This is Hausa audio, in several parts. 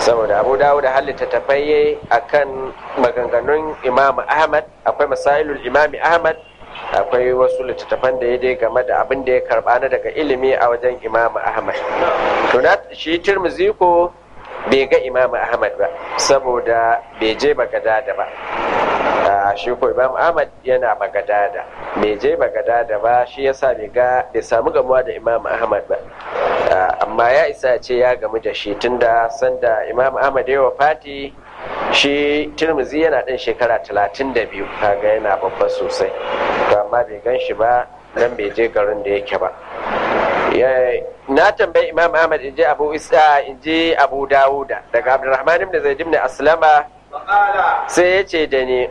saboda abu dawo da halitta tafayye akan maganganun imam ahmad akwai masailul imami ahmad akwai wasu littattafan da ya dai game da abin da ya karba na daga ilimi a wajen imam ahmad to na shi tirmizi ko bai ga imam ahmad ba saboda bai je bagadada ba shi ko imam ahmad yana bagadada bai je bagadada ba shi yasa bai ga bai samu gamuwa da imam ahmad ba amma ya isa ce ya gamu da shi tunda sanda imam ahmad ya wafati shi turmuzi yana ɗan shekara talatin da biyu kaga yana babba sosai to amma bai gan shi ba nan bai je garin da yake ba na tambayi imam ahmad in je abu isa in je abu dawuda daga abdurrahman ibn zaid ibn aslama sai ya ce da ni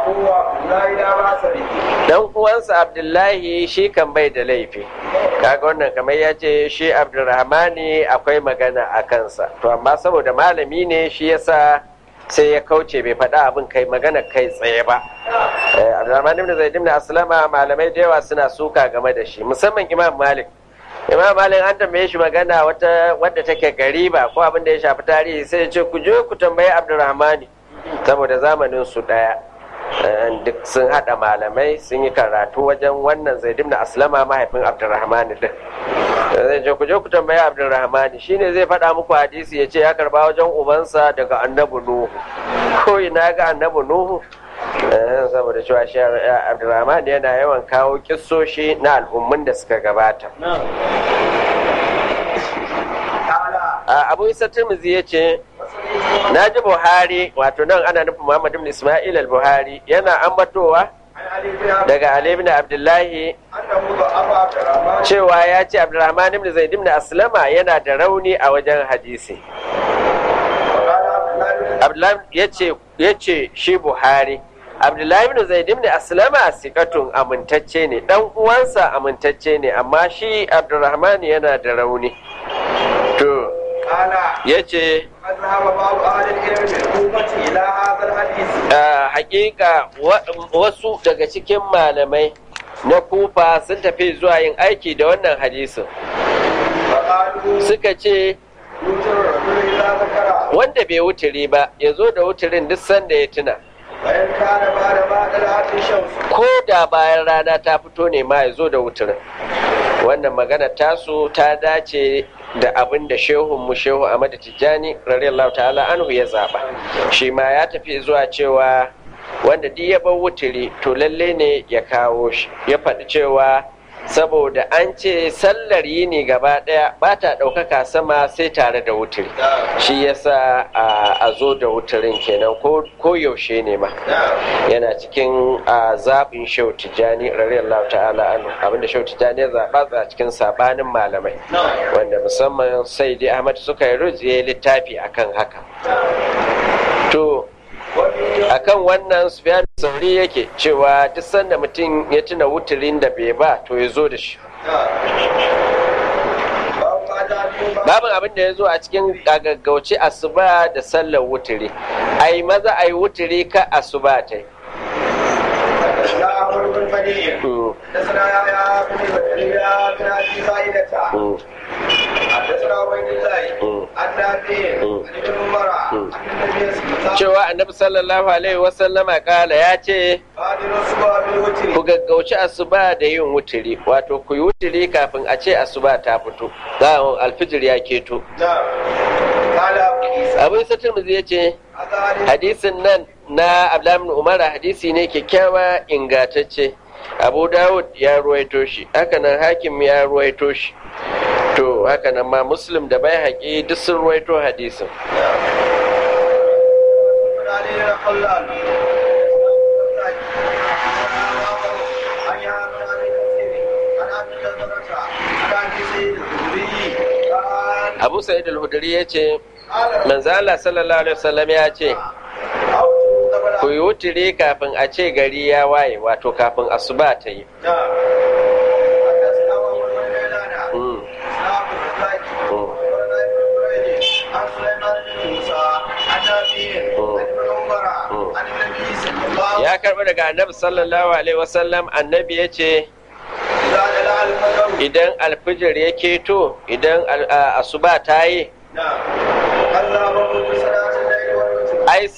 dan uwansa abdullahi shi kan bai da laifi kaga wannan kamar ya ce shi abdurrahmani akwai magana a kansa to amma saboda malami ne shi yasa sai ya kauce bai faɗa abin kai magana kai tsaye ba abdurrahman ibn zaid ibn aslama malamai da yawa suna suka game da shi musamman imam malik imam malik an tambaye shi magana wata wadda take gariba ko abin da ya shafi tarihi sai ya ce ku je ku tambayi abdurrahmani saboda zamanin su daya duk sun hada malamai sun yi karatu wajen wannan zaid ibn aslama mahaifin abdurrahmani din zai ce ku je ku tambayi abdurrahmani shine zai faɗa muku hadisi ya ce ya karba wajen ubansa daga annabi nuhu ko ina ga annabi nuhu saboda cewa shi abdurrahman yana yawan kawo kissoshi na al'ummun da suka gabata abu isa tirmizi ya ce na ji buhari wato nan ana nufin muhammad ibn ismail al-buhari yana ambatowa daga ali ibn abdullahi cewa ya ce abdurrahman ibn zaid ibn aslama yana da rauni a wajen hadisi abdullahi ya ce shi buhari abdullahi ibn zaid ibn aslama sikatun amintacce ne dan uwansa amintacce ne amma shi abdurrahman yana da rauni to ya ce hakika wasu daga cikin malamai na kufa sun tafi zuwa yin aiki da wannan hadisin suka ce wanda bai wuturi ba ya zo da wuturin duk sanda ya tuna ko da bayan rana ta fito ne ma ya zo da wuturin wannan magana tasu ta dace da abin da shehun mu shehu Ahmad Tijjani radiyallahu ta'ala anhu ya zaba shi ma ya tafi zuwa cewa wanda duk ya bar wuturi to lalle ne ya kawo shi ya faɗi cewa saboda an ce sallar yini gaba ɗaya ba ta ɗaukaka sama sai tare da wuturi shi yasa a zo da wuturin kenan ko yaushe ne ma yana cikin zaɓin shau tijjani radiyallahu ta'ala anhu abinda shau tijjani ya zaɓa a cikin saɓanin malamai wanda musamman sai dai ahmad suka yi rujiye littafi akan haka to akan wannan sufyan sauri yake cewa duk sanda mutum ya tuna wuturin da bai ba to ya zo da shi babin abin da ya zo a cikin gaggauci asuba da sallar wuturi ai maza ai wuturi ka asuba ta cewa annabi sallallahu alaihi wasallama kala ya ce ku gaggauci asuba da yin wuturi wato ku yi wuturi kafin a ce asuba ta fito za alfijir ya keto abin satin ya ce hadisin nan na ablamin umara hadisi ne kyakkyawa ingatacce abu dawud ya ruwaito shi hakanan hakim ya ruwaito shi to hakanan ma muslim da bai haƙi duk sun ruwaito hadisin abu sa'id al-hudri ya ce manzala sallallahu alaihi wasallam ya ce ku yi wuturi kafin a ce gari ya waye wato kafin asuba ta yi ya karɓi daga annabi sallallahu alaihi wasallam annabi ya ce idan alfijir ya keto idan asuba ta yi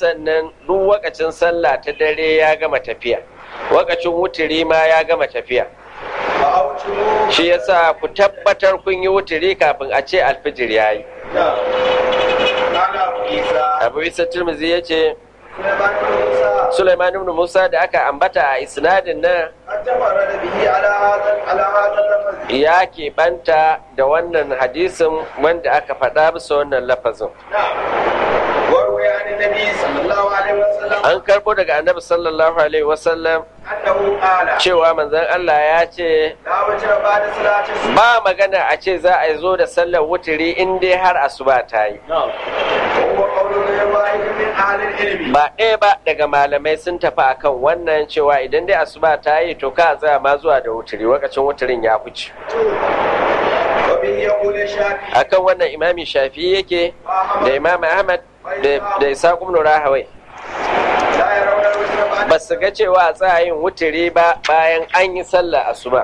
sannan duk wakacin sallah ta dare ya gama tafiya wakacin wuturi ma ya gama tafiya فأوتروا shi yasa ku tabbatar kun yi wuturi kafin a ce alfijir ya yi نعم قال أبو عيسى abu isa turmuzi ya ce سليمان بن موسى suleiman ibn musa da aka ambata a isnadin nan قد تفرد به على هذا على هذا اللفظ ya keɓanta da wannan hadisin wanda aka faɗa bisa wannan lafazin نعم وروي عن النبي صلى الله عليه وسلم an karɓo daga annabi sallallahu alaihi wasallam أنه قال cewa manzon Allah ya ce لا وجه بعد صلاة الصبح ba magana a ce za a zo da sallar wuturi in dai har asuba ta yi وهو قول غير واحد من أهل العلم ba ɗaya ba daga malamai sun tafi akan wannan cewa idan dai asuba ta yi to ka tsaya ma zuwa da wuturi lokacin wuturin ya fice وبه يقول الشافعي akan wannan imami shafi yake da imam ahmad da da isa ibn rahawai لا يرون الوجه بعد ba su ga cewa a tsaya yin wuturi ba bayan an yi sallah asuba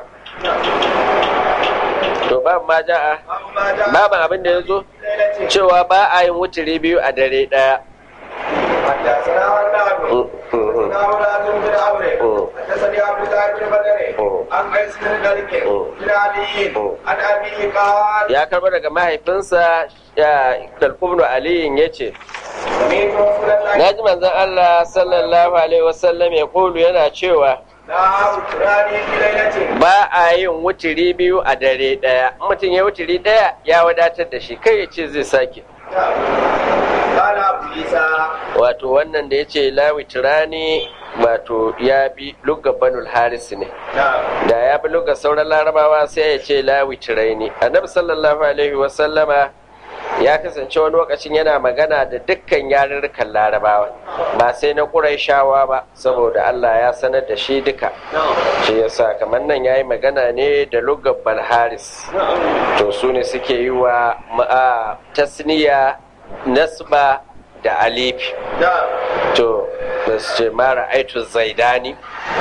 to ba ma ja'a أما جاء babu abin da ya zo ليلة cewa ba a yin wuturi biyu a dare ɗaya حدثنا عناد حدثنا ولاد بن عمرو حدثني عبد الله بن بدر عن قيس بن مالك بن علي عن ابيه قال ya karba daga mahaifinsa ya dalkubnu aliyin ya ce سمعت رسول الله na ji manzon Allah sallallahu alaihi wasallam ya kulu yana cewa لا وتراني في ليلة ba a yin wuturi biyu a dare ɗaya in mutum ya wuturi ɗaya ya wadatar da shi kai ya ce zai sake قال ابو عيسى wato wannan da ya ce lawitirani wato ya bi lugga banul haris ne نعم da ya bi lugga sauran larabawa sai ya ce lawitiraini annabi sallallahu alaihi wasallama ya kasance wani lokacin yana magana da dukkan yarurrukan larabawa ba sai na ƙuraishawa ba saboda allah ya sanar da shi duka shi yasa kamar nan ya yi magana ne da luggar balharis to su ne suke yi wa ma'a tasniya nasba da alifi نعم to da su ce mara aitu zaidani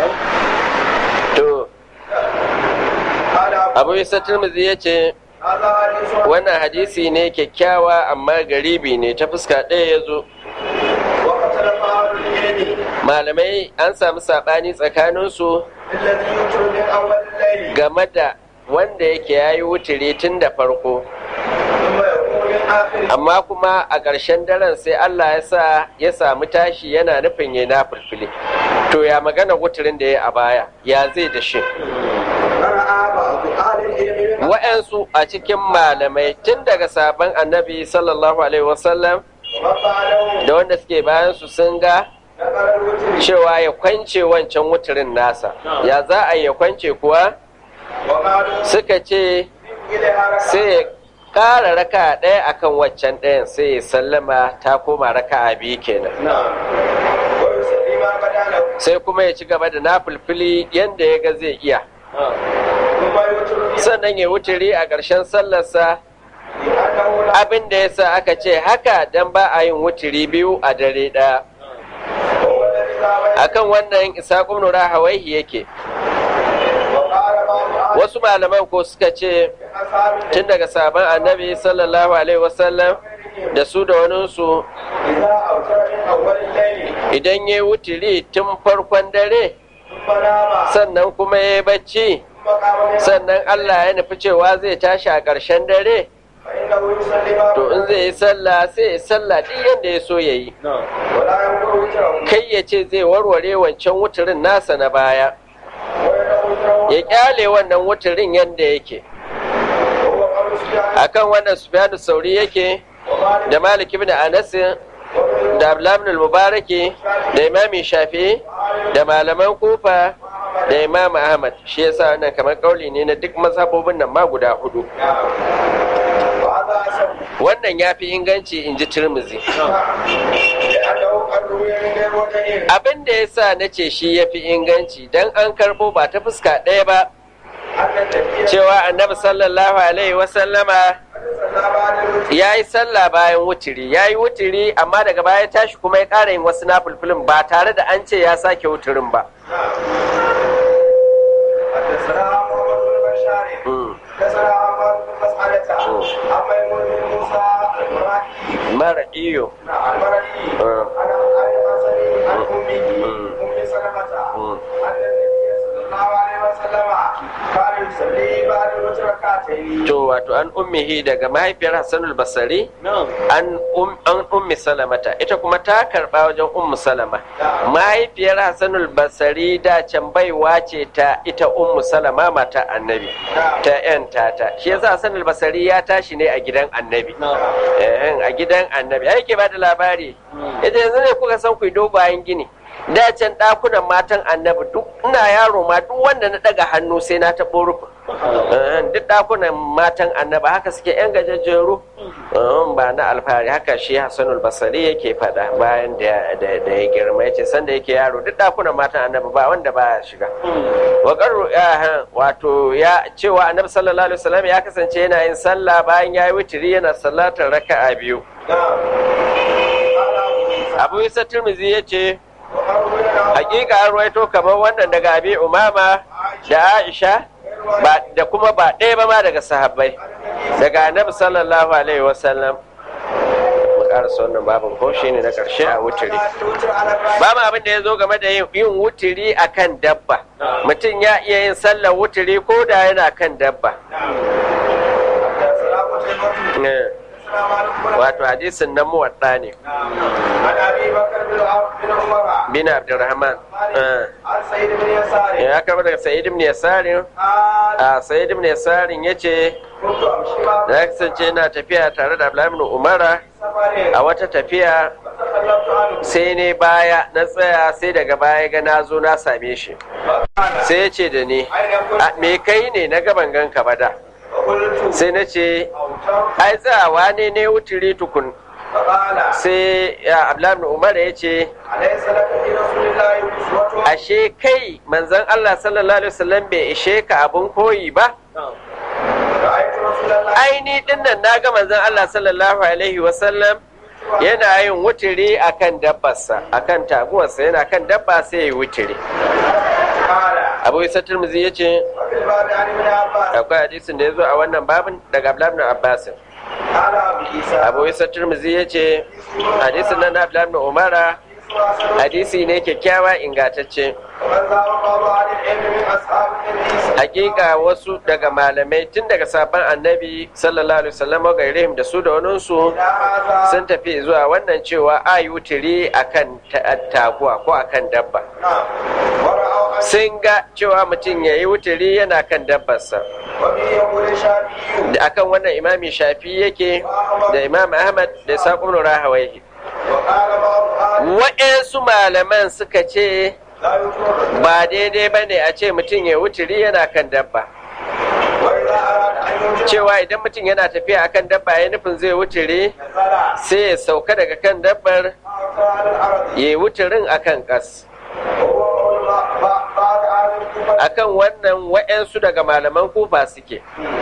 to قال ابو abu isa turmuzi ya ce هذا حديث wannan hadisi ne kyakkyawa amma garibi ne ta fuska ɗaya ya zo واختلف اهل العلم malamai an samu saɓani tsakaninsu الذي يوتر من اول الليل game da wanda yake ya yi wuturi tun da farko ثم يقوم من اخره amma kuma a ƙarshen daren sai Allah ya sa ya samu tashi yana nufin ya na fulfili to ya magana wuturin da ya a baya ya zai da shi فرأى بعض اهل العلم من wa'yansu a cikin malamai tun daga sabon annabi sallallahu alaihi wasallam وقالوا da wanda suke bayan su sun ga نقل الوتر cewa ya kwance wancan wuturin nasa ya za a yi ya kwance kuwa وقالوا suka ce إليها ركعة sai ya ƙara raka ɗaya akan waccan ɗayan sai ya sallama ta koma raka a biyu kenan نعم ويصلي ما بدا له sai kuma ya ci gaba da nafulfili yadda ya ga zai iya ثم يوتر في sannan ya wuturi a ƙarshen sallarsa لأنه لا abin da ya sa aka ce haka dan ba a yin wuturi biyu a dare ɗaya هو الذي ذهب akan wannan isa nura hawaihi yake وقال بعض أهل wasu malaman ko suka ce أصحاب tun daga sabon annabi sallallahu alaihi wasallam da su da waninsu إذا أوتر من أول الليل idan ya yi wuturi tun farkon dare ثم نام sannan kuma ya yi bacci ثم قام من sannan Allah ya nufi cewa zai tashi a ƙarshen dare فإنه يصلي ما to in بدا zai yi sallah sai ya sallah duk yadda ya so ya yi ولا ينقل وتره kai ya ce zai warware wancan wuturin nasa na baya ويدعو وتره ya kyale wannan wuturin yadda yake وهو قول سفيان akan wannan sufyanu sauri yake ومالك da malik ibn anas وابن da abdullah ibn al-mubaraki da imami shafi da malaman kufa da imam ahmad shi yasa wannan kamar kauli ne na duk mazhabobin nan ma guda hudu نعم وهذا أسف wannan ya fi inganci in ji turmuzi لأنه قد روي من غير وجهين abin da ya sa na ce shi ya fi inganci don an karbo ba ta fuska ɗaya ba أن النبي cewa annabi sallallahu alaihi wasallama صلى بعد الوتر ya yi sallah bayan wuturi ya yi wuturi amma daga baya ya tashi kuma ya ƙara yin wasu nafulfulin ba tare da an ce ya sake wuturin ba حدثنا محمد بن بشار Mm. حدثنا عمر بن مسعدة عن ميمون بن موسى المرائي mara iyo المرائي Mm. عن عن أمه أم سلمة أن النبي صلى الله عليه وسلم كان يصلي بعد الوتر ركعتين to wato an ummihi daga mahaifiyar Hassanul Basari an um an ummi Salamata ita kuma ta karba wajen ummu Salama mahaifiyar Hassanul Basari da can baiwa ce ta ita ummu Salama mata annabi ta yan tata shi yasa Hassanul Basari ya tashi ne a gidan annabi eh a gidan annabi ai ke bada labari ita yanzu ne kuka san ku dogayen gini da can ɗakunan matan annabi duk ina yaro ma duk wanda na ɗaga hannu sai na taɓo rufin duk ɗakunan matan annabi haka suke yan gajajjeru ba na alfahari haka shi hassanul basari yake faɗa bayan da ya girma yace sanda yake yaro duk ɗakunan matan annabi ba wanda ba ya shiga waƙarru wato ya cewa annabi sallallahu alaihi wasallam ya kasance yana yin sallah bayan ya yi witiri yana sallatar raka'a biyu abu isa turmizi ya ce hakika an ruwaito kamar wannan daga abi umama da aisha da kuma ba ɗaya ba ma daga sahabbai daga annabi sallallahu alaihi wasallam karasa wannan babin ko shi ne na ƙarshe a wuturi ba ma abin da ya zo game da yin wuturi a kan dabba mutum ya iya yin sallar wuturi ko da yana kan dabba wato hadisin na muwadda ne bin abdurrahman ya karba daga sa'id ibn yasarin a sa'id ibn yasarin ya ce da ya kasance na tafiya tare da abdullahi umara a wata tafiya sai ne baya na tsaya sai daga baya ga na zo na same shi sai ya ce da ni me kai ne na gaban ganka ba da sai na ce ai tsawa ne ne wuturi tukun sai ya abdullahi umar ya ce ashe kai manzon Allah sallallahu alaihi wasallam bai ishe ka abun koyi ba aini dinnan na ga manzon Allah sallallahu alaihi wasallam yana yin wuturi akan dabbarsa akan taguwarsa yana kan dabba sai ya wuturi abu isa turmuzi ya ce akwai hadisin da ya zo a wannan babin daga abdullahi abbasin abu isa turmuzi ya ce hadisin nan na abdullahi umara hadisi ne kyakkyawa ingantacce hakika wasu daga malamai tun daga sabon annabi sallallahu alaihi wasallam ga da su da waninsu sun tafi zuwa wannan cewa a yi wuturi akan taguwa ko akan dabba sun ga cewa mutum ya yi wuturi yana kan dabbarsa akan wannan imami shafi yake da imam ahmad da saƙon rahawai waɗansu malaman suka ce ba daidai ba ne a ce mutum ya wuturi yana kan dabba cewa idan mutum yana tafiya akan dabba ya nufin zai wuturi sai ya sauka daga kan dabbar ya yi wuturin akan kas akan wannan wa'yansu daga malaman kufa suke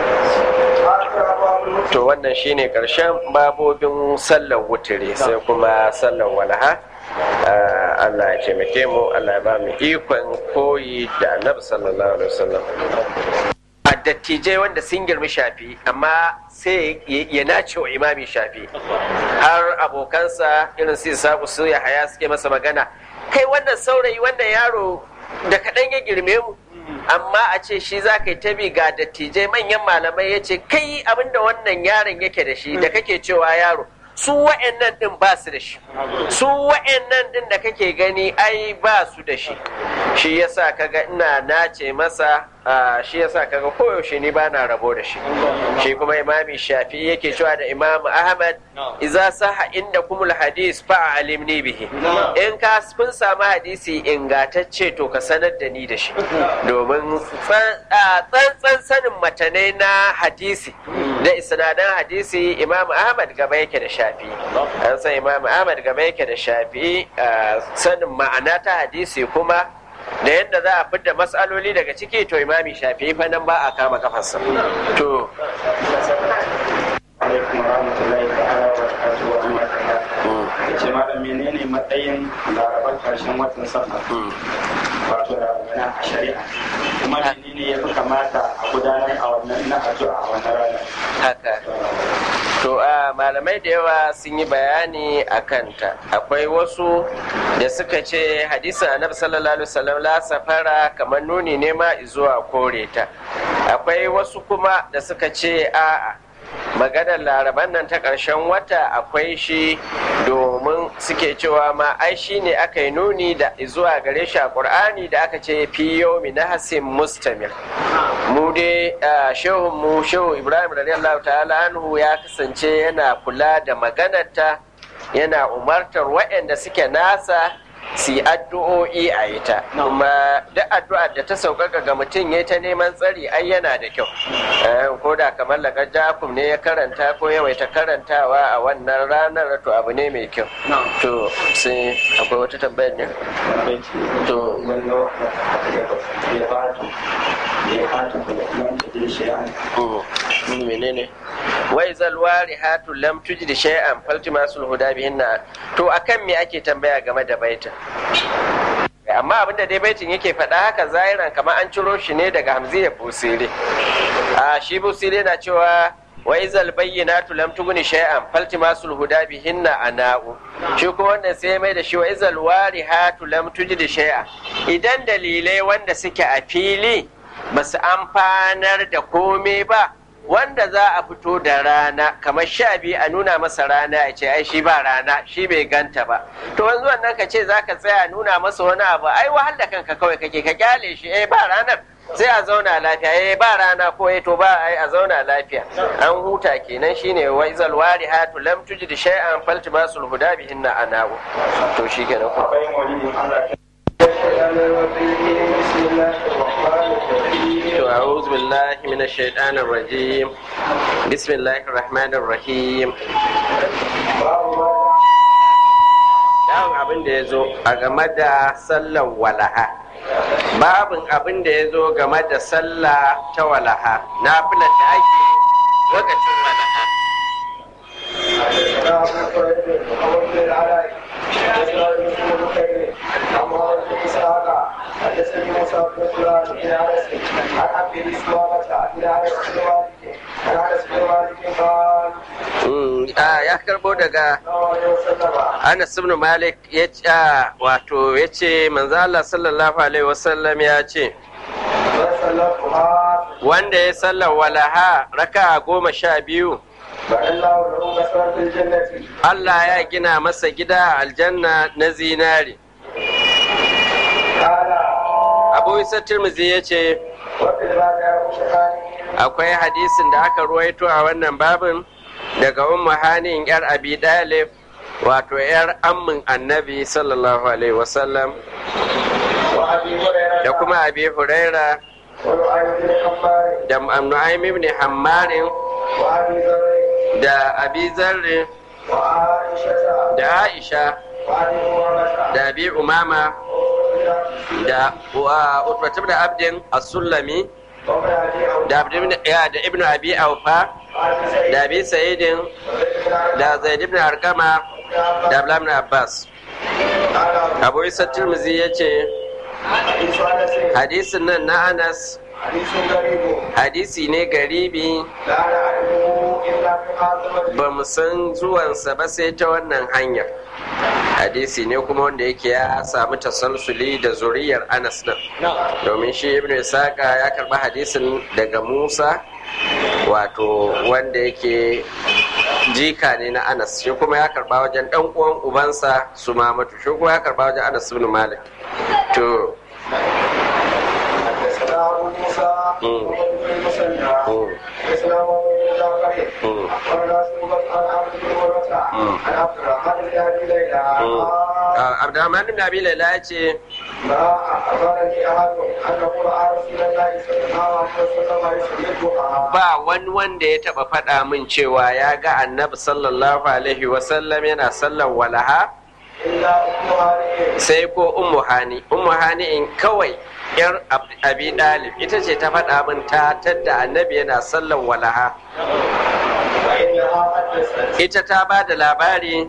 to wannan shine karshen babobin sallar wuturi sai kuma sallar walaha Allah ya taimake mu Allah ya ba mu ikon koyi da annabi sallallahu alaihi wasallam a dattijai wanda sun girmi shafi amma sai ya nace wa imami shafi har abokansa irin su sabu su ya haya suke masa magana kai wannan saurayi wannan yaro da kaɗan ya girme mu amma a ce shi za ka yi tabi ga dattijai manyan malamai ya ce kai abinda wannan yaron yake da shi da kake cewa yaro su wa'annan din ba su da shi su wa'annan din da kake gani ai ba su da shi shi yasa kaga ina nace masa shi yasa kaga koyaushe ni ba na rabo da shi shi kuma imami shafi yake cewa da imam ahmad iza saha inda kumul hadis fa alimni bihi in ka kun samu hadisi ingatacce to ka sanar da ni da shi domin tsantsan sanin matanai na hadisi da isnadan hadisi imam ahmad gaba yake da shafi an san imam ahmad gaba yake da shafi sanin ma'ana ta hadisi kuma da yadda za a fidda matsaloli daga ciki to imami shafi fa nan ba a kama kafarsa to ce malam menene matsayin larabar karshen watan safar wato da magana a shari'a kuma menene ya fi kamata a gudanar a wannan na addu'a a wannan ranar haka to a malamai da yawa sun yi bayani a kanta akwai wasu da suka ce hadisin annabi sallallahu alaihi wasallam la safara kamar nuni ne ma zuwa kore ta akwai wasu kuma da suka ce a'a maganar laraban nan ta ƙarshen wata akwai shi domin suke cewa ma ai shi ne aka yi nuni da zuwa gare shi a ƙur'ani da aka ce fi yomi na hasin mustamir mu dai shehun mu shehu ibrahim radiyallahu ta'ala anhu ya kasance yana kula da maganarta yana umartar waɗanda suke nasa su yi addu'o'i a ita kuma duk addu'ar da ta sauƙaƙa ga mutum ya ta neman tsari ai yana da kyau ko da kamar lagar jakum ne ya karanta ko yawaita karantawa a wannan ranar to abu ne mai kyau to sai akwai wata tambayar ne to menene wai zalwari hatu lam tujid shay'an faltimasul huda bihinna to akan me ake tambaya game da baitin amma abinda dai baitin yake faɗa haka zahiran kamar an ciro shi ne daga hamziya busiri a shi busiri na cewa wa izal bayyinatu lam tuguni shay'an faltimasul huda bihinna ana'u shi kuma wannan sai mai da shi wa izal warihatu lam tujid shay'an idan dalilai wanda suke a fili basu amfanar da komai ba wanda za a fito da rana kamar sha biyu a nuna masa rana a ce ai shi ba rana shi bai ganta ba to wanzu wannan ka ce za ka tsaya nuna masa wani abu ai wahal da kanka kawai kake ka kyale shi eh ba ranar sai a zauna lafiya eh ba rana ko eh to ba ai a zauna lafiya an huta kenan shine wa izal warihatu lam tujid shay'an faltibasul huda bihinna anahu to shikenan ko أعوذ بالله من الشيطان الرجيم بسم الله الرحمن الرحيم Dawon abin da ya zo a game da sallar walaha babin abin da ya zo game da sallah ta walaha na da ake lokacin walaha حدثني موسى بن فلان بن انس عن عبد الاسلامة بن انس بن مالك عن انس بن مالك قال ya karbo daga Anas ibn Malik ya ce wato ya ce manzo Allah sallallahu alaihi wasallam ya ce wanda ya sallar walaha raka goma sha biyu Allah ya gina masa gida a aljanna na zinari abu isa tirmizi ya ce akwai hadisin da aka ruwaito a wannan babin daga ummu hanin yar abi dalib wato yar ammin annabi sallallahu alaihi wasallam da kuma abi huraira da nu'aym ibn hammarin da abi zarri da aisha da abi umama da utbatu da abdin as-sulami da ibn abi aufa da abi sa'idin da zaid ibn arkama da abdullahi ibn abbas abu isa tirmizi ya ce hadisin nan na anas hadisi ne garibi ba mu san zuwansa ba sai ta wannan hanyar hadisi ne kuma wanda yake ya samu tasalsuli da zuriyar anas nan domin shi ibn isaka ya karba hadisin daga musa wato wanda yake jika ne na anas shi kuma ya karba wajen dan uwan ubansa su mamatu shi kuma ya karba wajen anas ibn malik to Abdurrahman ibn Abi Laila ya ce ba wani wanda ya taba faɗa min cewa ya ga annabi sallallahu alaihi wasallam yana sallan walaha sai ko ummu hani ummu hani in kawai yar abi dalib ita ce ta faɗa min ta tadda annabi yana sallan walaha ita ta ba da labari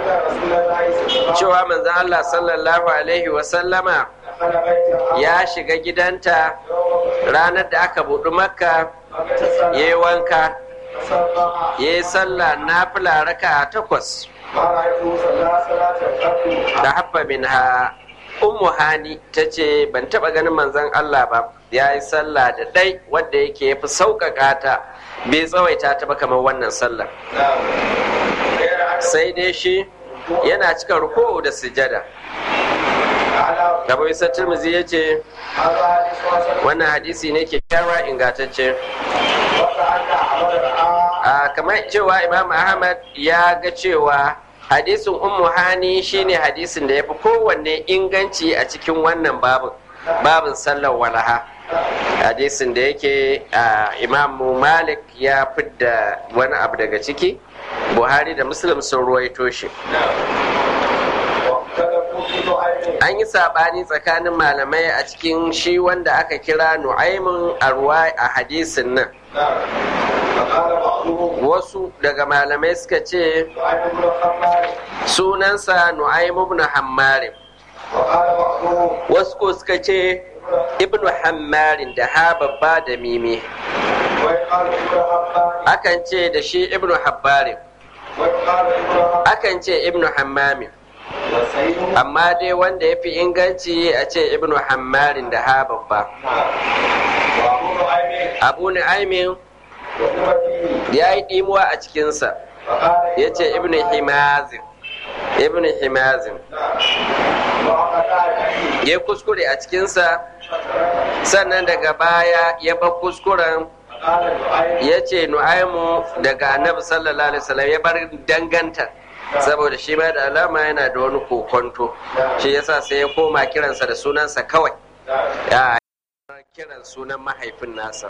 cewa manzan Allah sallallahu alaihi wasallama ya shiga gidanta ranar da aka buɗu makka ya yi wanka سبعة ya yi sallah nafila raka takwas ما رأيته صلى صلاة قط da haffa min ha ummu hani ta ce ban taba ganin manzon Allah ba ya yi sallah da ɗai wadda yake ya fi sauƙaƙa ta bai tsawaita ta ba kamar wannan sallah نعم غير أنه sai dai shi yana cika ruku'u da sujada على Abu Isa Tirmidhi ya ce هذا حديث حسن wannan hadisi ne kyakkyawa ingantacce وكأن أحمد رأى a kamar cewa Imam Ahmad ya ga cewa hadisin Ummu Hani shine hadisin da ya fi kowanne inganci a cikin wannan babin babin sallar walaha hadisin da yake a Imam Malik ya fidda wani abu daga ciki Buhari da Muslim sun ruwaito shi واختلفوا في نوعين an yi saɓani tsakanin malamai a cikin shi wanda aka kira nu'aimin arwa a hadisin nan نعم فقال بعضهم wasu daga malamai suka ce وعن ابن خمار sunansa nu'aim ibn hammarin وقال بعضهم wasu ko suka ce ibn hammarin da ha babba da mimi ويقال ابن حبان akan ce da shi ibn habbarin ويقال ابن حبان akan ce ibn hammamin وسيد amma dai wanda ya fi inganci a ce ibn hammarin da ha babba وابو نعيم abu nu'aimin وهو فيه ya yi ɗimuwa a cikinsa فقال ya ce ibn himazin ibn himazin وقطع فيه ya kuskure a cikinsa sannan daga baya ya bar kuskuren قال نعيم ya ce nu'aimu daga annabi sallallahu alaihi wasallam ya bar danganta saboda shi ma da alama yana da wani kokonto shi yasa sai ya koma kiransa da sunansa kawai ya kiran sunan mahaifin nasa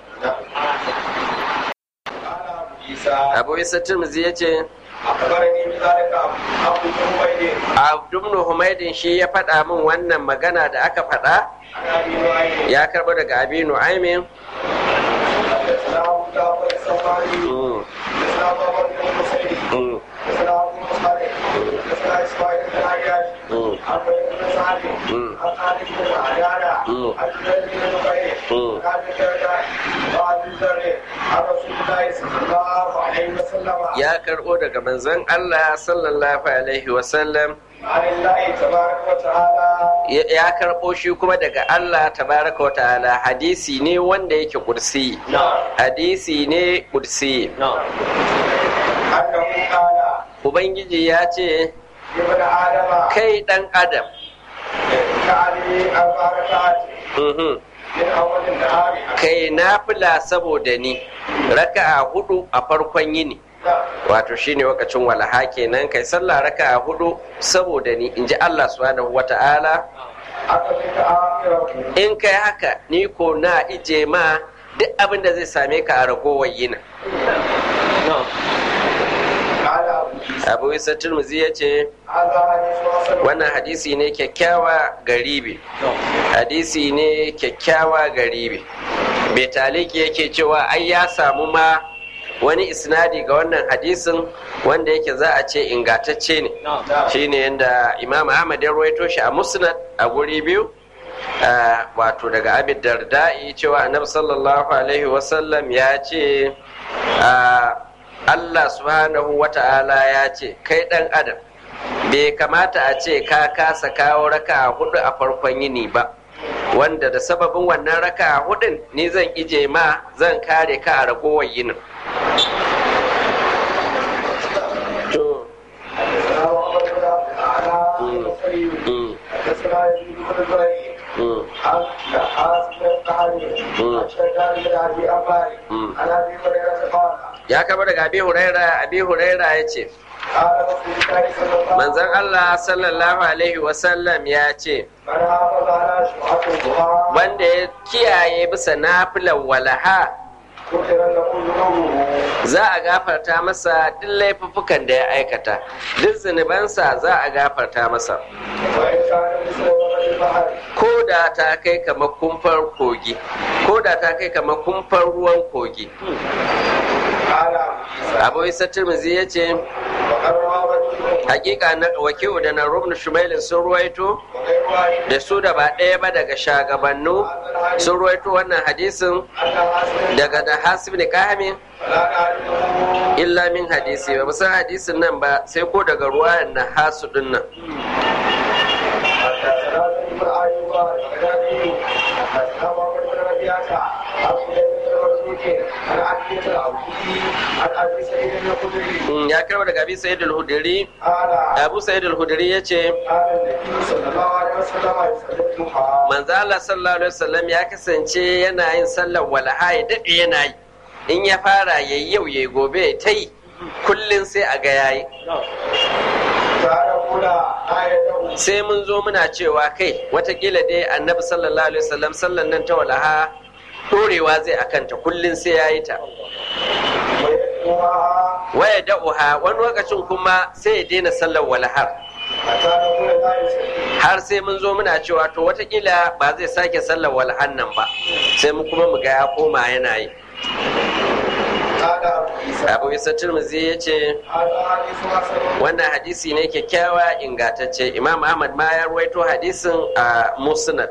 قال ابو عيسى abu isa tirmizi ya ce اخبرني بذلك ابو عبيد abdumnu humaidin shi ya faɗa min wannan magana da aka faɗa عن ابي نعيم ya karɓo daga abi nu'aimin حدثنا ابو جعفر الصفاري Mm, حدثنا ابو بكر بن مسعود mm, حدثنا ابو مصعب حدثنا اسماعيل بن عياش mm. عن بكر بن سعد مم. عن خالد بن عياش مم. عن زيد بن نفيل مم. عن ابي الدرداء وعن ذر عن رسول الله صلى الله عليه وسلم ya karɓo daga manzon Allah sallallahu alaihi wasallam عن الله تبارك وتعالى ya ya karɓo shi kuma daga Allah tabaraka wa ta'ala hadisi ne wanda yake kursi hadisi ne kursi انه قال ubangiji ya ce ابن ادم kai ɗan adam كعلي اربع ركعات mhm, من اول النهار kai nafila saboda ni raka'a hudu a farkon yini wato shine wakacin walaha kenan kai sallah raka'a hudu saboda ni in ji Allah subhanahu wa ta'ala أقضيت آخره in kai haka ni ko na ije ma duk abin da zai same ka a ragowar yinin قال أبو عيسى abu isa turmuzi ya ce هذا حديث حسن wannan hadisi ne kyakkyawa garibi hadisi ne kyakkyawa garibi bai taliki yake cewa ai ya samu ma wani isnadi ga wannan hadisin wanda yake za a ce ingatacce ne shine yadda imam ahmad ya ruwaito shi a musnad a guri biyu ah, wato daga abid darda'i cewa annabi sallallahu alaihi wasallam ya ce ah, allah subhanahu wa ta'ala ya ce kai dan adam bai kamata a ce ka kasa kawo raka hudu a farkon yini ba wanda da sababin wannan raka hudun ni zan ije ma zan kare ka a ragowar yinin to حدثنا محمد بن عبد الأعلى البصري mm, حدثنا يزيد بن زريع mm, عن نحاس بن القحري عن شداد بن أبي أمار عن أبي هريرة قال ya kama daga abi huraira abi huraira ya ce قال رسول الله صلى الله عليه manzon allah sallallahu alaihi wasallam ya ce من حافظ على شفعة الضحى wanda ya kiyaye bisa nafilan walaha غفر له ذنوبه za a gafarta masa duk laifuffukan da ya aikata duk zunubansa za a gafarta masa وإن كان مثل وقت البحر ko da ta kai kamar kumfar kogi ko da ta kai kamar kumfar ruwan kogi قال أبو abu عيسى isa tirmizi ya ce وقد روى وكيع hakika na wakilu da na rubnu shumailin sun ruwaito وغير واحد da su da ba ɗaya ba daga shagabannu sun ruwaito wannan hadisin أن حسن daga da hasib ne kahami فلا نعرفه illa min hadisi ba san hadisin nan ba sai ko daga ruwayan na hasu din nan حدثنا ابن ايوب البغدادي حدثنا محمد بن ربيعه عن سليم بن مرزوق عن عبد العوفي عن ابي سعيد الخدري Mm, ya karba daga abi sa'id al-hudri قال abu sa'id al-hudri yace قال النبي صلى الله عليه وسلم يصلي الضحى manzo Allah sallallahu alaihi wasallam ya kasance yana yin sallar walaha ya dade yana yi in ya fara yayi yau yayi gobe ya ta yi kullun sai a ga yayi تعالى كلا آية sai mun zo muna cewa kai watakila dai annabi sallallahu alaihi wasallam sallan nan ta walaha dorewa zai akanta kullun sai yayi ta ويدعوها waya da'uha wani lokacin kuma sai ya daina sallar walahar حتى نقول لا يصلي har sai mun zo muna cewa to watakila ba zai sake sallar walahar nan ba sai mu kuma mu ga ya koma yana yi قال أبو عيسى abu isa turmuzi ya ce هذا حديث حسن wannan hadisi ne kyakkyawa ingantacce imam ahmad ma ya ruwaito hadisin a musnad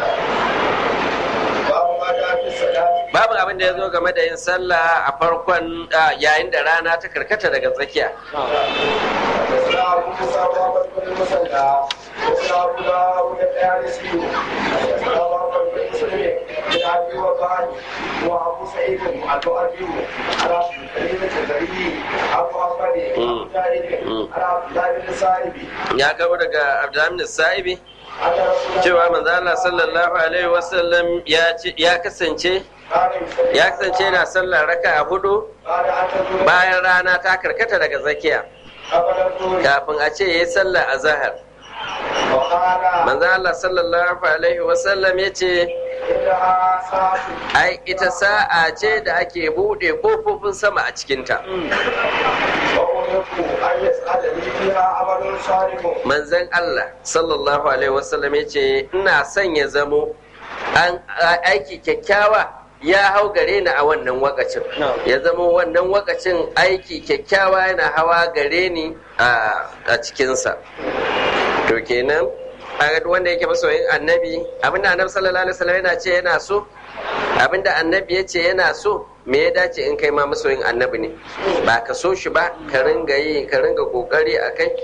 باب ما جاء في الصلاة babu abin da ya zo game da yin sallah a farkon ah, yayin da rana ta karkata daga tsakiya حدثنا أبو موسى محمد بن المثنى حدثنا أبو داود الطيالسي حدثنا محمد بن مسلم بن أبي وقاص وأبو سعيد الجؤفي على عبد الكريم الجزري أبو محمد أبو جاهل على عبد الله بن سائب ya kawo daga abdulhamid sa'ibi أن رسول الله cewa manzo Allah sallallahu alaihi wasallam ya ce- ya kasance قال يصلي ya kasance yana sallar raka a hudu بعد أن تزول bayan rana ta karkata daga tsakiya قبل الظهر kafin a ce yayi sallar azhar وقال manzo Allah sallallahu alaihi wasallam ya ce إنها ساعة ai ita sa'a ce da ake bude kofofin sama a cikinta وأمرت أن يسألني فيها عمل صالح manzon Allah sallallahu alaihi wasallam ya ce ina son ya zamo an a- aiki kyakkyawa ya hau gare ni a wannan wakacin ya zamo wannan wakacin aiki kyakkyawa yana hawa gare ni a a cikinsa to kenan a wanda yake masoyin annabi abinda annabi sallallahu alaihi wasallam yana ce yana so abinda annabi ya ce yana so me ya dace in kai ma masoyin annabi ne ba ka so shi ba ka ringa yi ka ringa kokari a kai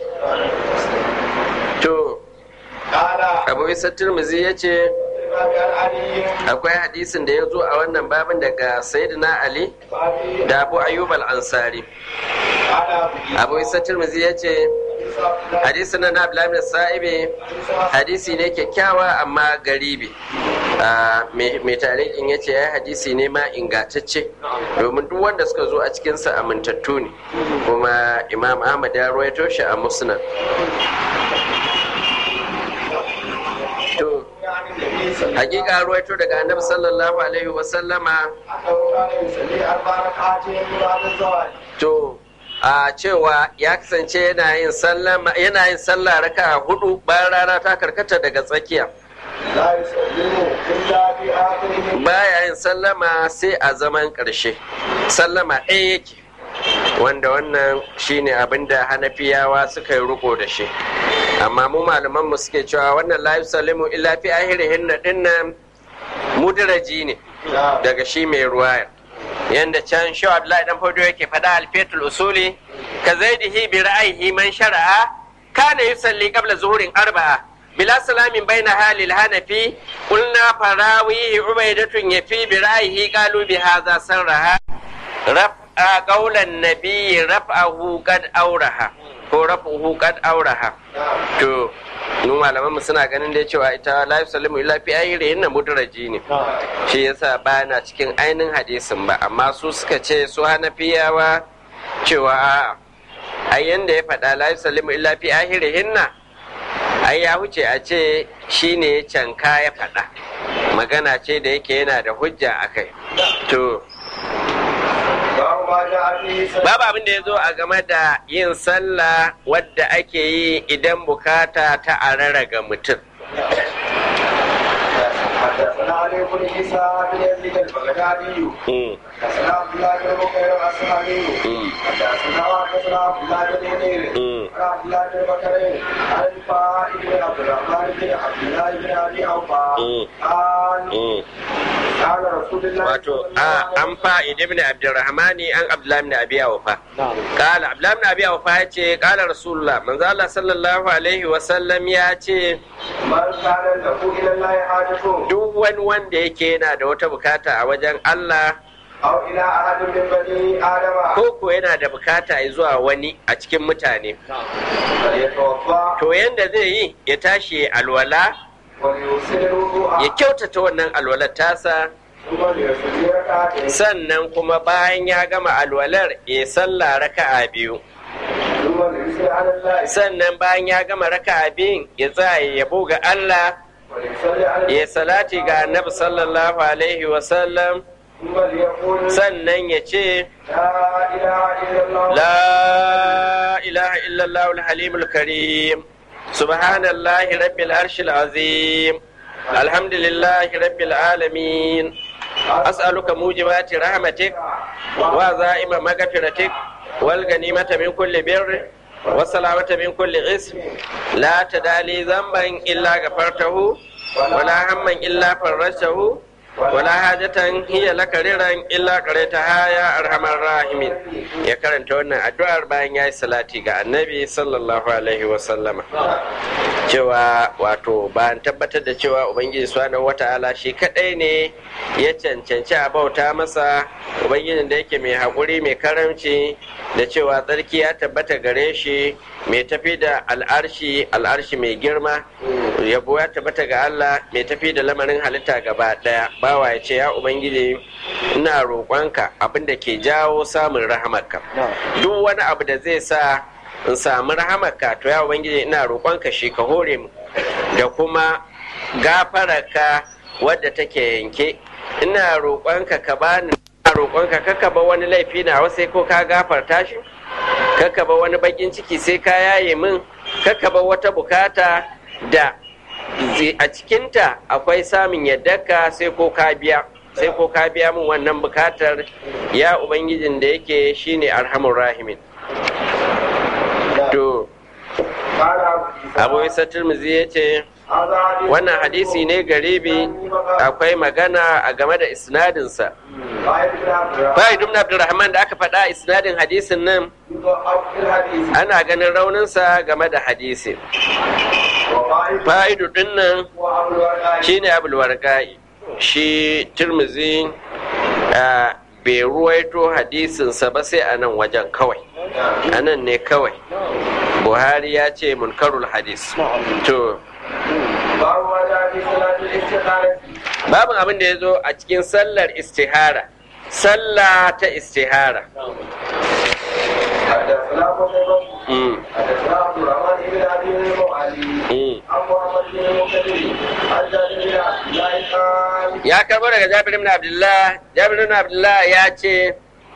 to قال abu isa turmuzi ya ce الإمام عن علي akwai hadisin da ya zo a wannan babin daga sayyidina ali بابي da abu ayyub al-ansari قال أبو abu isa turmuzi ya ce hadisin na abdullahi bin sa'ibi hadisi ne kyakkyawa amma garibi Ah, mai mai tarihin ya ce ya hadisi ne ma ingantacce domin duk wanda suka zo a cikinsa amintattu ne kuma imam ahmad ya ruwaito shi a musnad to يعني النبي صلى الله hakika ruwaito daga annabi sallallahu alaihi wasallama أنه كان يصلي أربع ركعات بعد الزواج to a cewa ya kasance yana yin sallama yana yin sallah raka hudu bayan rana ta karkata daga tsakiya لا يسلم إلا في آخره baya yin sallama sai a zaman ƙarshe sallama ɗaya yake wanda wannan shine abin da hanafiyawa suka yi riko da shi amma mu malaman mu suke cewa wannan la yusallimu illa fi ahirihin na dinnan mudaraji ne daga shi mai ruwaya yanda can shi Abdullahi dan Fodo yake faɗa alfetul usuli ka zaidihi bi ra'ayihi man shara'a kana yusalli qabla zuhurin arba'a bila salamin baina halil hanafi qulna farawihi ubaidatun yafi bi ra'ayihi qalu bi hadha sarraha raf'a qawlan nabiyyi raf'ahu qad auraha ko raf'uhu qad auraha to mu malaman mu suna ganin da cewa ita la yusallimu illa fi ayri inna mudraji ne shi yasa ba na cikin ainihin hadisin ba amma su suka ce su hanafiyawa cewa a'a ai yanda ya faɗa la yusallimu illa fi ahirihinna ai ya huce a ce shine canka ya faɗa magana ce da yake yana da hujja a kai to باب ما جاء في صلاة babu abin da ya zo a game da yin sallah wadda ake yi idan bukata ta arara ga mutum حدثنا علي بن عيسى بن يزيد البغدادي Mm, حدثنا عبد الله بن بكير الأصحابي mm, حدثنا حدثنا عبد الله بن منير mm. عن عبد الله بن بكر عن الفائد بن عبد الرحمن بن عبد الله بن ابي اوفى Mm. قال Mm. قال رسول الله wato a an fa'id ibn abdurrahmani an abdullahi ibn abi awfa qala abdullahi ibn abi awfa ya ce qala rasulullah manzo Allah sallallahu alaihi wa sallam ya ce من كان له الى الله حاجه duk wani wanda yake yana da wata bukata a wajen Allah او الى احد من بني ادم ko ko yana da bukata zuwa wani a cikin mutane فليتوضا to yanda zai yi ya tashi ya alwala وليوصل الوضوء ya kyautata wannan alwalar tasa ثم ليصلي ركعتين sannan kuma bayan ya gama alwalar ya sallah raka'a biyu ثم ليصلي على الله sannan bayan ya gama raka'a biyun ya tsaya ya yabo ga Allah وليصلي على ya salati ga annabi sallallahu alaihi wasallam ثم ليقول sannan ya ce لا اله الا الله la ilaha illallah al-halimul karim subhanallahi rabbil arshil azim alhamdulillahi rabbil alamin as'aluka mujibati rahmatik wa za'ima maghfiratik wal ganimata min kulli birr wa salamata min kulli ism la tadali dhanban illa ghafartahu wa la hamman illa farajtahu wala hajatan hiya laka riran illa qaretaha ya arhamar rahimin ya karanta wannan addu'ar bayan yayi salati ga annabi sallallahu alaihi wa sallama cewa wato ba an tabbatar da cewa ubangiji subhanahu wata'ala shi kadai ne ya cancanci a bauta masa ubangijin da yake mai haƙuri mai karamci da cewa tsarki ya tabbata gare shi mai tafi da al'arshi al'arshi mai girma yabo ya tabbata ga Allah mai tafi da lamarin halitta gaba daya bawa ya ce ya ubangiji ina roƙonka abin da ke jawo samun rahamarka duk wani abu da zai sa in samu rahamarka to ya ubangiji ina roƙonka shi ka hore mu da kuma gafararka wadda take yanke ina roƙonka ka bani ina roƙonka kaka ba wani laifi na sai ko ka gafarta shi kaka ba wani bakin ciki sai ka yaye min kaka ba wata bukata da a cikinta akwai samun yaddarka sai ko ka biya sai ko ka biya min wannan bukatar ya ubangijin da yake shine arhamur rahimin to abu isa turmuzi ya ce wannan hadisi ne garibi akwai magana a game da isnadinsa Fahid ibn Abdulrahman da aka faɗa isnadin hadisin nan ana ganin rauninsa game da hadisi. Fa'idu din nan shi ne abulwarga'i shi turmuzi bai ruwaito hadisinsa ba sai a nan wajen kawai. A nan ne kawai. Buhari ya ce munkarul hadis. To, babin abin da ya zo a cikin sallar istihara sallah ta istihara ya karbo daga jabir ibn abdullah jabir ibn abdullah ya ce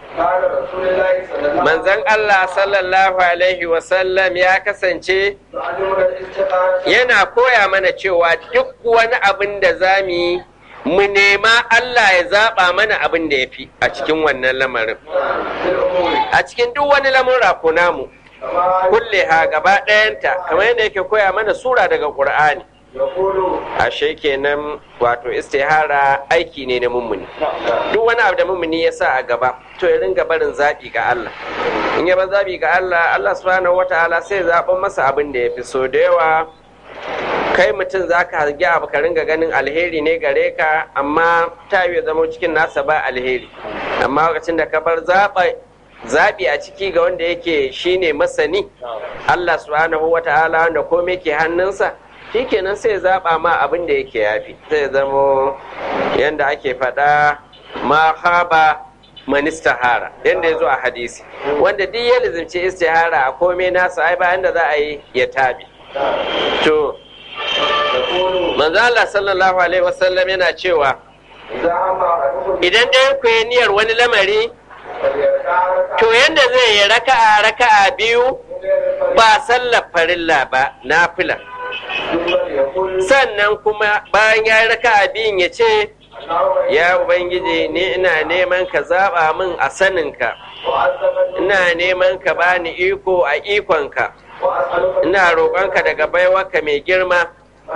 manzon Allah sallallahu alaihi wasallam ya kasance yana koya mana cewa duk wani abin da za mu yi mu nema Allah ya zaɓa mana abin da ya fi a cikin wannan lamarin a cikin duk wani lamura ko namu kulle ha gaba ɗayanta kamar yadda yake koya mana sura daga ƙur'ani ashe kenan wato istihara aiki ne na mummuni duk wani abu da mummuni ya sa a gaba to ya ringa barin zaɓi ga Allah in ya bar zaɓi ga Allah Allah subhanahu wataala sai zaɓen masa abin da ya fi so da yawa kai mutum za ka hargi abu ka ringa ganin alheri ne gare ka amma ta yi zama cikin nasa ba alheri amma lokacin da ka bar zaɓi a ciki ga wanda yake shine masani Allah subhanahu wataala wanda komai ke hannunsa shikenan sai zaɓa ma abin da yake yafi sai zamo yadda ake faɗa ma haba man istihara yadda ya zo a hadisi wanda duk ya lizimci istihara a komai nasa ai bayan da za a yi ya tabi to manzo Allah sallallahu alaihi wasallam yana cewa idan ɗayan ku yi niyyar wani lamari to yadda zai yi raka'a raka'a biyu ba sallar farilla ba nafila sannan kuma bayan ya yi raka biyun ya ce ya ubangiji ni ina neman ka zaɓa min a saninka ina neman ka bani iko a ikonka ina roƙonka daga baiwarka mai girma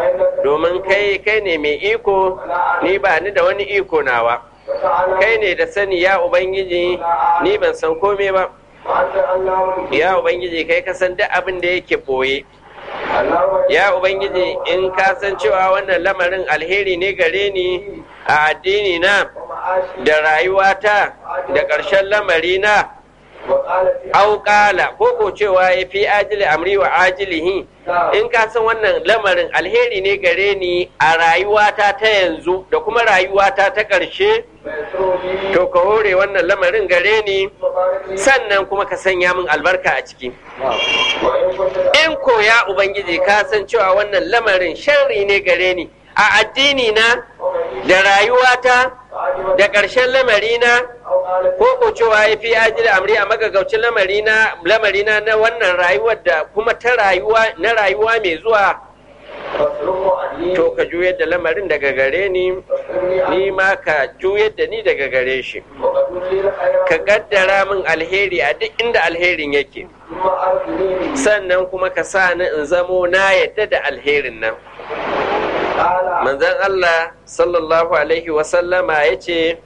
domin kai kai ne mai iko ni ba ni da wani iko nawa kai ne da sani ya ubangiji ni ban san komai ba ya ubangiji kai ka san duk abin da yake boye ya ubangiji in ka san cewa wannan lamarin alheri ne gare ni a addini na da rayuwata da ƙarshen lamari na auƙala ko ko cewa ya fi ajili amri wa ajilihi in ka san wannan lamarin alheri ne gare ni a rayuwata ta yanzu da kuma rayuwata ta ƙarshe to ka hore wannan lamarin gare ni sannan kuma ka sanya min albarka a ciki in ko ya ubangiji ka san cewa wannan lamarin sharri ne gare ni a addini na da rayuwata da ƙarshen lamarina ko ko cewa ya fi ajiyar amri a magagaucin lamarina lamarina na wannan rayuwar da kuma ta rayuwa na rayuwa mai zuwa to ka juyar da lamarin daga gare ni ni ma ka juyar da ni daga gare shi ka gaddara min alheri a duk inda alherin yake sannan kuma ka sa ni in zamo na yadda da alherin nan manzon Allah sallallahu alaihi wasallama ya ce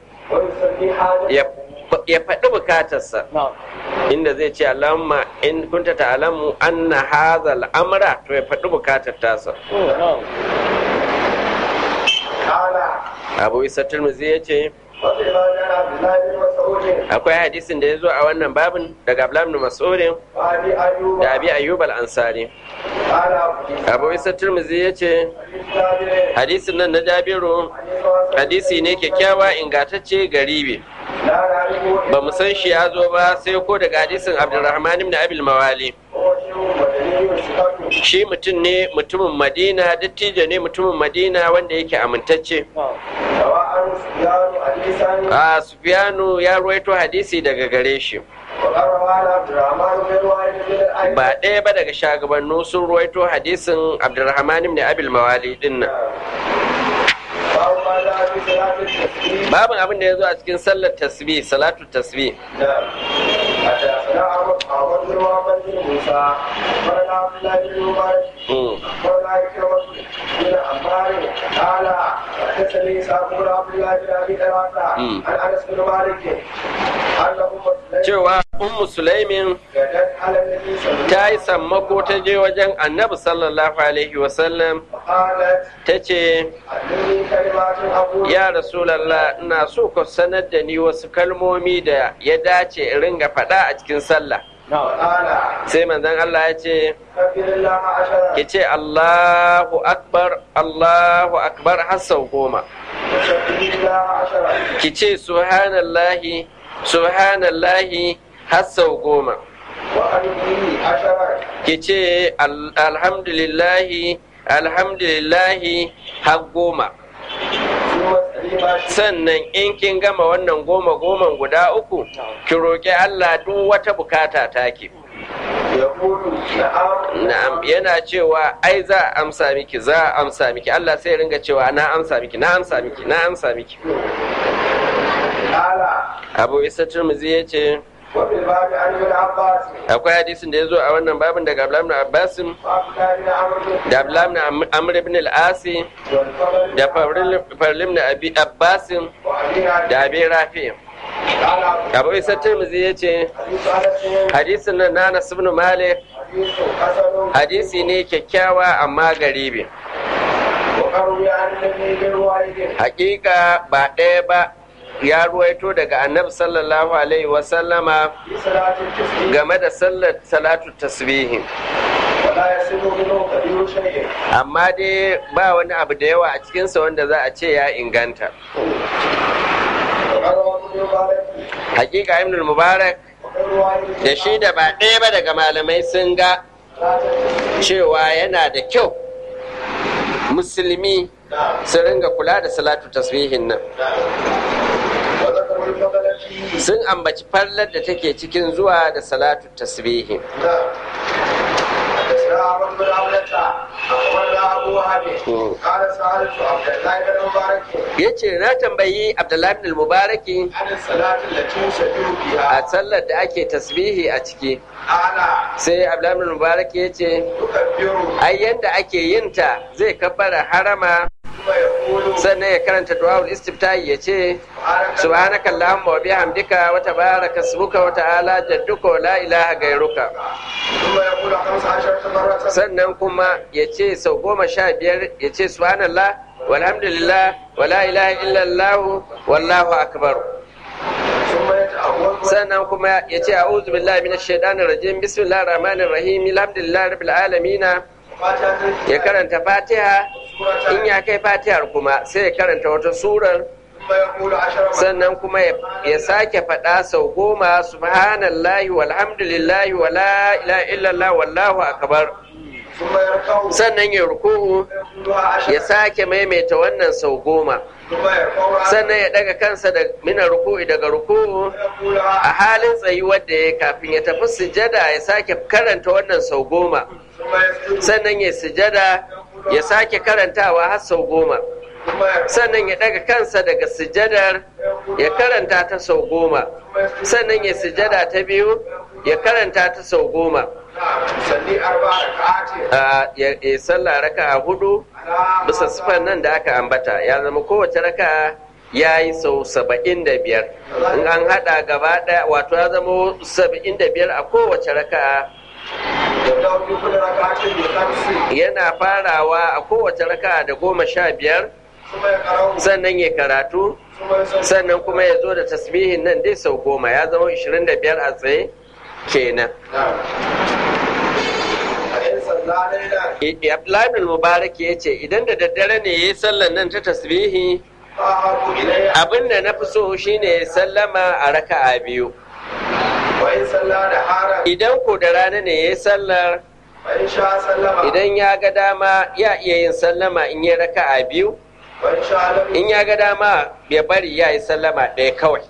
ya faɗi bukatarsa inda zai ce Allahumma in kunta ta'lamu anna hadha al-amra to ya faɗi bukatar tasa Abu Isa Tirmidhi ya ce akwai hadisin da ya zo a wannan babin daga Abdullah ibn Mas'ud da Abi Ayyub al-Ansari Abu Isa Tirmidhi ya ce hadisin nan na Jabiru hadisi ne kyakkyawa ingantacce garibi ba mu san shi ya zo ba sai ko daga hadisin Abdulrahman ibn Abil Mawali shi mutum ne mutumin Madina dattijo ne mutumin Madina wanda yake amintacce a Sufyanu ya ruwaito hadisi daga gare shi ba ɗaya ba daga shagabannu sun ruwaito hadisin Abdulrahman ibn Abil Mawali din nan babin abin da ya zo a cikin sallar tasbih salatu tasbih cewa ummu sulaimin ta yi sammako ta je wajen annabi sallallahu alaihi wasallam ta ce ya rasulallah ina so ka sanar da ni wasu kalmomi da ya dace in ringa faɗa a cikin sallah sai manzon Allah ya ce ki ce Allahu akbar Allahu akbar har sau goma ki ce subhanallahi subhanallahi har sau goma ki ce alhamdulillahi alhamdulillahi har goma sannan in kin gama wannan goma goman guda uku ki roƙi Allah duk wata bukata take na'am yana cewa ai za a amsa miki za a amsa miki Allah sai ringa cewa na amsa miki na amsa miki na amsa miki Abu Isa Tirmidhi ya ce akwai hadisin da ya zo a wannan babin daga Abdullahi ibn Abbas da Abdullahi ibn Amr ibn al-Asi da Farlim ibn Abi Abbas da Abi Rafi Abu Isa Tirmidhi ya ce hadisin nan na Anas ibn Malik hadisi ne kyakkyawa amma garibi Hakika ba ɗaya ba ya ruwaito daga annabi sallallahu alaihi wasallama game da sallar salatu tasbihi amma dai ba wani abu da yawa a cikinsa wanda za a ce ya inganta hakika ibn mubarak da shi da ba ɗaya ba daga malamai sun ga cewa yana da kyau musulmi su ringa kula da salatu tasbihin nan sun ambaci fallar da take cikin zuwa da salatu tasbihi وهب قال سألت عبد الله بن مبارك yace na tambayi Abdullahi ibn al-Mubaraki عن الصلاة التي يسجد a فيها sallar da ake tasbihi a ciki قال sai Abdullahi ibn al-Mubaraki yace يكبر ai yanda ake yin ta zai kabbara harama ثم يقول sannan ya karanta du'aul istiftahi yace subhanaka allahumma wa bihamdika wa tabaraka ismuka wa ta'ala jadduka wa la ilaha gairuka ثم يقول خمس عشرة مرة sannan kuma ya ce sau goma sha biyar ya ce subhanallah walhamdulillah wa la ilaha illallah wallahu akbar ثم يتأول sannan kuma ya ce a'udhu billahi minash shaitanir rajim bismillahir rahmanir rahim alhamdulillahi rabbil alamin فاتحة ya karanta fatiha in ya kai fatihar kuma sai ya karanta wata surar ثم يقول عشر مرات sannan kuma ya- ya sake faɗa sau goma subhanallahi walhamdulillahi wa la ilaha illallah wallahu akbar ثم يركع sannan ya ruku'u يقولها عشر ya sake maimaita wannan sau goma ثم يرفع رأسه sannan ya daga kansa da mina ruku'i daga ruku'u ويقولها a halin tsayuwar da ya kafin ya tafi sujada ya sake karanta wannan sau goma ثم يسجد sannan ya sujada ya sake karantawa har sau goma ثم يرفع sannan ya daga kansa daga sujadar ya karanta ta sau goma sannan ya sujada ta biyu ya karanta ta sau goma نعم يصلي أربع ركعات a ya ya sallah raka'a hudu على bisa sifan nan da aka ambata ya zama kowace raka ya yi sau saba'in da biyar in an haɗa gaba ɗaya wato ya zama saba'in da biyar a kowace raka يبدأ في كل ركعة بخمس yana farawa a kowace raka da goma sha biyar ثم يقرأ sannan ya karatu ثم يصلي sannan kuma ya zo da tasbihin nan dai sau goma ya zama ishirin da biyar a tsaye kenan نعم فإن صلى ليلا Abdullahi bin Mubarak ya ce idan da daddare ne ya yi sallan nan ta tasbihi فأحب إلي abin da na fi so shine ya sallama a raka'a biyu وإن صلى نهارا idan ko da rana ne ya yi sallar فإن شاء سلم idan ya ga dama ya iya yin sallama in yi raka'a biyu وإن شاء لم in ya ga dama ya bari ya yi sallama ɗaya kawai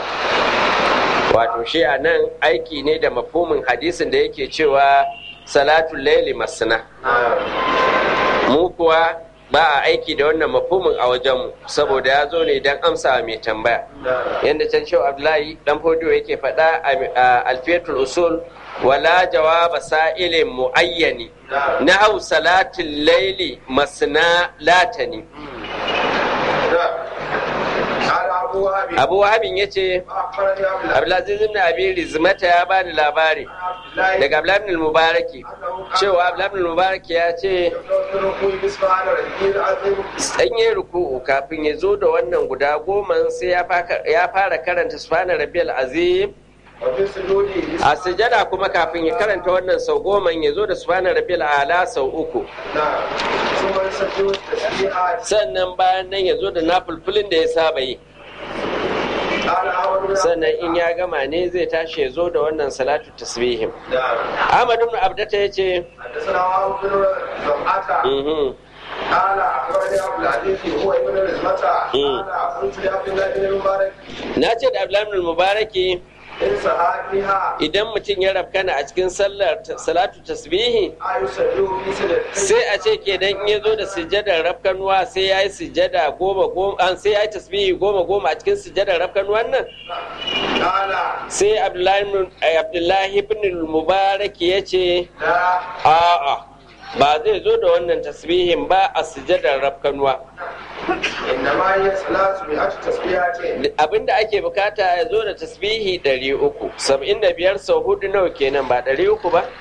wato shi a nan aiki ne da mafhumin hadisin da yake cewa salatul laili masna mu kuwa ba a aiki da wannan mafhumin a wajenmu saboda ya zo ne don amsa mai tambaya yadda can shehu abdullahi dan fodiyo yake faɗa a alfiyatul usul wala jawaba sa'ilin muayyani na hau salatul laili masna latani قال أبو وهب abu wahabin ya ce أخبرني أبو الله abdulaziz ibn abi rizmata ya bani labari daga abdullahi ibn mubaraki cewa abdullahi ibn mubaraki ya ce سبحان ربي العظيم sanye ruku'u kafin ya zo da wannan guda goma sai ya faka- ya fara karanta subhana rabbiyal azim وفي سجوده a sujada kuma kafin ya karanta wannan sau goma ya zo da subhana rabbiyal ala sau uku نعم ثم يسجد التسبيحات sannan bayan nan ya zo da nafulfulin da ya saba yi قال أحمد بن sannan in ya gama ne zai tashi ya zo da wannan salatu tasbihim نعم ahmad ibn abdata ya ce حدثنا وهب بن زمعة mhm, قال أخبرني أبو العزيز هو ابن رزمة قال قلت لعبد الله بن المبارك na ce da abdullahi ibn mubaraki إن صحابها idan mutum ya rafkana a cikin sallar salatu tasbihi أيسجد في سجدتين sai a ce kenan in ya zo da sujjadar rafkanuwa sai ya yi sujjada goma goma an sai ya yi tasbihi goma goma a cikin sujjadar rafkanuwan nan قال sai abdullahi ibn- eh, abdullahi ibn mubarak ya ce لا a'a ba zai zo da wannan tasbihin ba a sujjadar rafkanuwa إنما هي ثلاث مئة تسبيحات abinda ake bukata ya zo da tasbihi 300 75 sau hudu nawa kenan ba 300 ba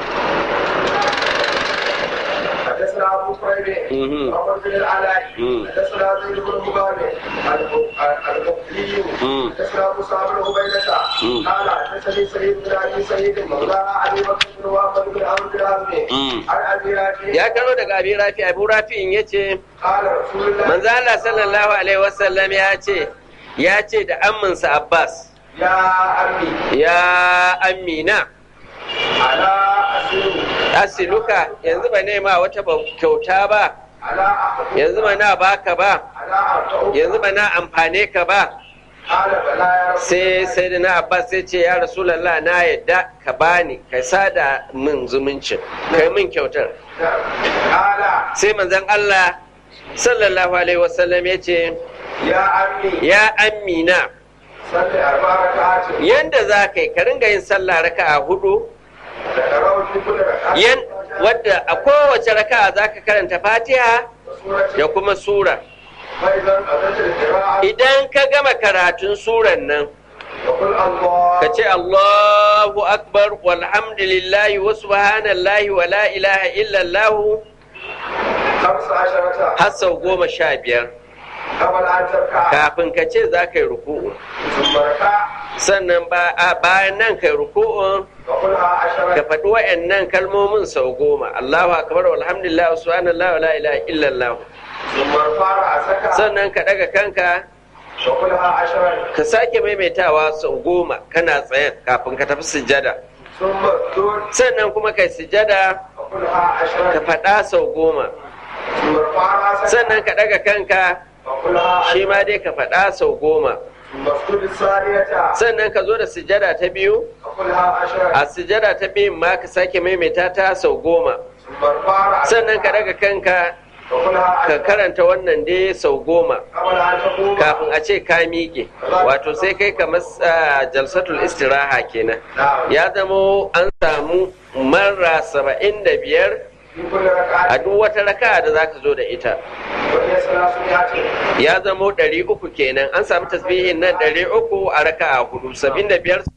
حدثنا أبو كريب مهم. محمد بن العلاء مم. حدثنا زيد بن مبارك البخاري مم. حدثنا أبو صابر عبيدة مم. قال حدثني سعيد بن أبي سعيد مولى أبي بكر بن وهب بن عمرو بن عزمي مم. عن أبي رافع ya karo daga abin rafi abu rafi'in ya ce قال رسول الله manzo Allah sallallahu alaihi wasallam ya ce ya ce da amminsa Abbas يا أمي ya amina على أسير asiluka yanzu ba nema wata ba- kyauta ba على أخذ yanzu ba na baka ba على أرتعب yanzu ba na amfane ka ba قال بلى يا رسول sai sai da na abbas sai ce ya rasulallah na yadda ka bani ka sada min zumuncin kai min kyautar الله قال sai manzon Allah sallallahu alaihi wasallam ya ce يا عمي ya amina صل أربع ركعات yanda za ka yi ka ringa yin sallah raka'a hudu ذكره في كل ركعة yan wadda a kowace raka'a za ka karanta fatiha وسورة da kuma sura فإذا قضيت القراءة idan ka gama karatun suran nan وقل الله ka ce Allahu akbar walhamdulillahi wa subhanallahi wa la ilaha illallah خمس عشرة har sau goma sha biyar قبل أن تركع kafin ka ce za ka yi ruku'u ثم اركع sannan ba a bayan nan kai ruku'un وقلها ka عشرة faɗi wa'annan kalmomin sau goma Allahu akbar walhamdulillah wa subhanallah wa la ilaha illallah ثم ارفع رأسك sannan ka daga kanka وقلها عشرة ka sake maimaitawa sau goma kana tsayen kafin ka tafi sujjada ثم اسجد sannan kuma kai sujjada وقلها ka عشرة faɗa sau goma ثم ارفع رأسك sannan ka daga kanka وقلها shi عشرة ma dai ka faɗa sau goma ثم اسجد الثانية sannan ka zo da sujjada ta biyu وقلها عشرة a sujjada ta biyun ma ka sake maimaita ta sau goma ثم ارفع رأسك sannan ka daga kanka وقلها ka عشرة karanta wannan dai sau goma قبل أن تقوم kafin a ce ka miƙe wato sai kai kamar ah, jalsatul istiraha kenan نعم ya zamo an samu marra saba'in da biyar في كل ركعة a duk wata raka da za ka zo da ita وهي ثلاثمائة ya zamo ɗari uku kenan an samu tasbihin nan ɗari uku a raka a hudu saba'in da biyar